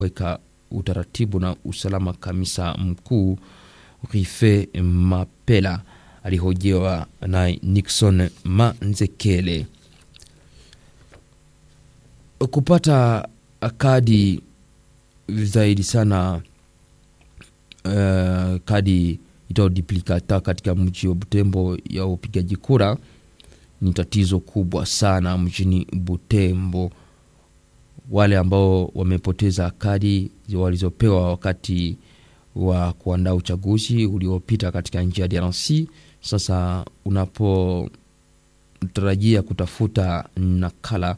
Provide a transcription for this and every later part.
weka utaratibu na usalama. Kamisa mkuu Rife Mapela alihojiwa na Nixon Manzekele. Kupata kadi zaidi sana uh, kadi itao duplicata katika mji wa Butembo ya upigaji kura ni tatizo kubwa sana mjini Butembo. Wale ambao wamepoteza kadi walizopewa wakati wa kuandaa uchaguzi uliopita katika nchi ya DRC, sasa unapotarajia kutafuta nakala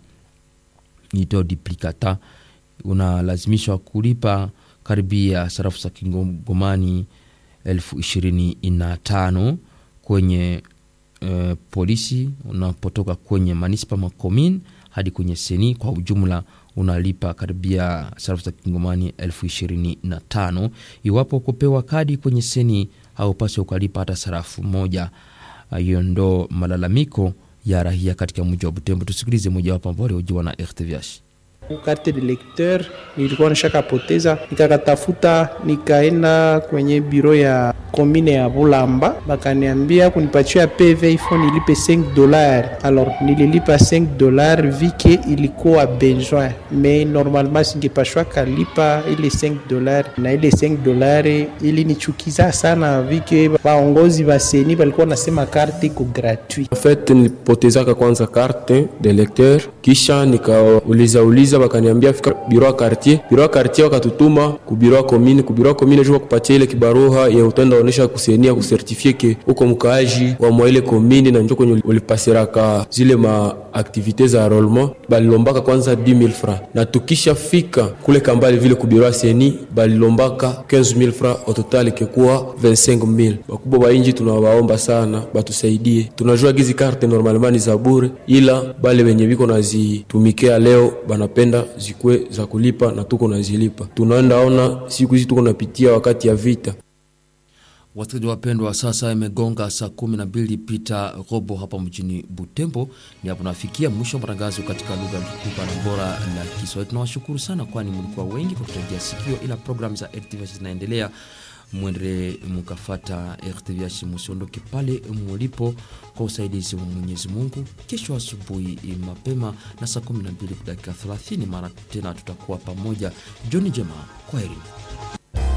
itao duplicata unalazimishwa kulipa karibia sarafu za kingomani elfu ishirini na tano kwenye uh, polisi unapotoka kwenye manispa makomin hadi kwenye seni. Kwa ujumla unalipa karibia sarafu za kingomani elfu ishirini na tano iwapo kupewa kadi kwenye seni haupasi ukalipa hata sarafu moja. Hiyo uh, ndo malalamiko ya rahia katika mji wa Butembo. Tusikilize mojawapo ambao waliojiwa na RTVH. Karte de lecteur nilikuwa nishakapoteza, nikakatafuta, nikaenda kwenye biro ya komine ya Bulamba, bakaniambia kunipatia PV ifo nilipe 5 dollars. Alors nililipa 5 dollars vike ilikuwa besoin, mais normalement singepashwa kalipa ile 5 dollars, na ile 5 dollars ilinichukiza sana vike baongozi baseni balikuwa nasema karte iko gratuit. En fait nilipotezaka kwanza carte de lecteur, kisha nikauliza uliza bakaniambia fika biro ya quartier, biro ya quartier wakatutuma ku biro ya commune, ku biro ya commune jua kupatia ile kibaruha ya utenda onesha kusenia kusertifie ke uko mkaaji wa mwa ile commune na njoo kwenye ulipasiraka zile ma activite za enrolement, balilombaka kwanza 10000 francs na tukisha fika kule kambali vile ku biro ya seni balilombaka 15000 francs au total ikikuwa 25000. Bakubwa ba inji tunawaomba sana batusaidie, tunajua gizi carte normalement ni za bure, ila bale wenye biko nazitumikia leo banapenda zikwe za kulipa na tuko nazilipa. Tunaenda ona siku hizi tuko napitia wakati ya vita. Wasikilizaji wapendwa, sasa imegonga saa kumi na mbili pita robo hapa mjini Butembo. Ni hapo nafikia mwisho wa matangazo katika lugha tukuka na bora la Kiswahili. Tunawashukuru sana, kwani mlikuwa wengi kwa kutegea sikio, ila programu za RTVH zinaendelea. Mwendelee mkafata RTVH, musiondoke pale mulipo kwa usaidizi wa Mwenyezi Mungu. Kesho asubuhi mapema na saa 12 dakika 30 mara tena tutakuwa pamoja. Jioni njema, kwaheri.